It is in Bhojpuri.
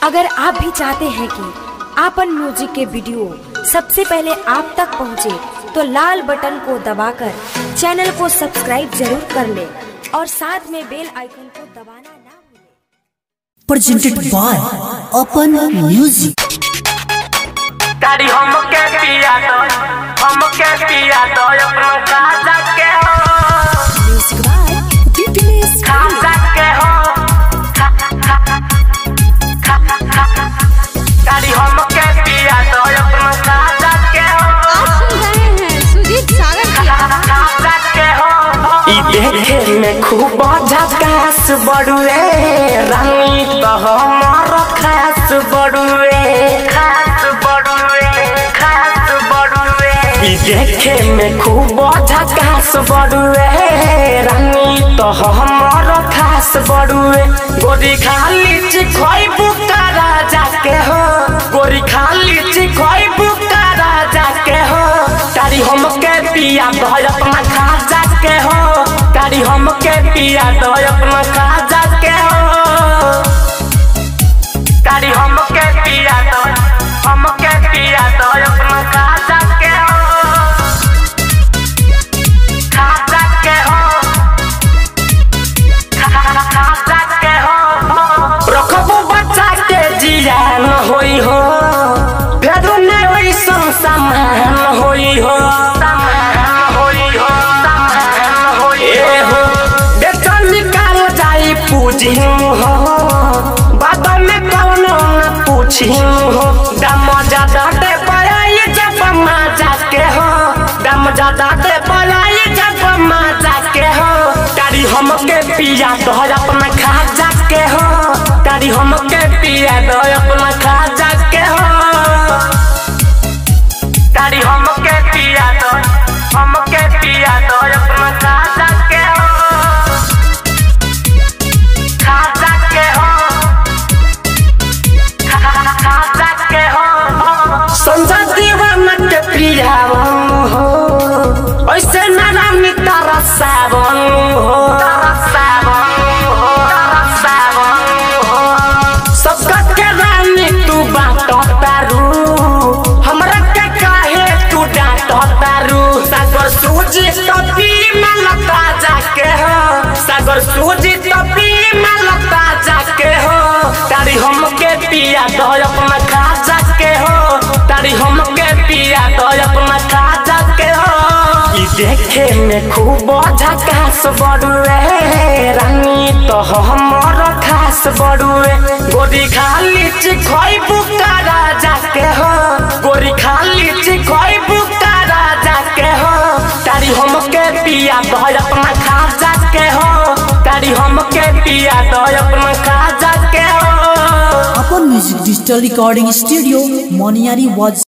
अगर आप भी चाहते हैं कि आपन म्यूजिक के वीडियो सबसे पहले आप तक पहुंचे, तो लाल बटन को दबाकर चैनल को सब्सक्राइब जरूर कर ले और साथ में बेल आइकन को दबाना ना भूलें। presented by Open Music. गाड़ी हमके पिया दो हमके पिया दो अपना खाजा के हो खाजा के हो खा, खा, खा, खा, खा। गाड़ी हमके पिया दो अपना खाजा के हो आप सुन रहे हैं सुजीत सागर की खाजा के हो ई देखे में खूब झकास बड़ुए रानी तो हमार खास बड़ुए खास बड़ुए खास बड़ुए ई देखे में खूब झकास बड़ुए रानी तो हमार खास बड़ुए गोरी खाली चिखोई बुकारा जाके हो गोरी खाली चिखोई बुकारा जाके हो तारी हमके पिया दो अपना खाजा के हो तारी हमके पिया दो अपना खाजा के हो तारी हमके पिया दो हमके पिया दो अपना खाजा के हो खाजा के हो खा- खाजा के हो रखबो बच्चा के जिया न होई हो फेरू नहीं होई संसमान होई हो समान होई हो समान होई ए हो बेचन निकाल जाई पूजी हो बाद में कौनो न पूछी हो दम ज्यादा दे पड़ाई जब मजा के हो दम ज्यादा दे पड़ाई जब मजा के हो तारी हमके पिया दो अपना खाजा के हो तारी हमके पिया दो अपना खाजा के हो तारी हमके पिया दो हमके पिया दो अपना खाजा के हो खाजा के हो खा- खाजा के हो संजय दीवाना के पिया हो ऐसे नारायण तारा सावन हो तारा सावन हो तारा सावन हो सबका के रानी तू बात तारू हमरा के काहे तू डांट तारू सागर सूजी तपी में लता जाके हो सागर सूजी तपी में लता जाके हो तारी हमके पिया दो अपना खाजा के हो तारी हमके पिया दो अपना खाजा के हो ई देखे में खूब झकास बड़ुए रानी तो हमर खास बड़ुए गोरी खाली चिखोई बुकारा जाके हो गोरी खाली चिखोई बुकारा जाके हो तारी हमके पिया दो अपना खाजा के हो तारी हमके पिया दो अपना खाजा के हो Open Music Digital Recording Studio, Moniari was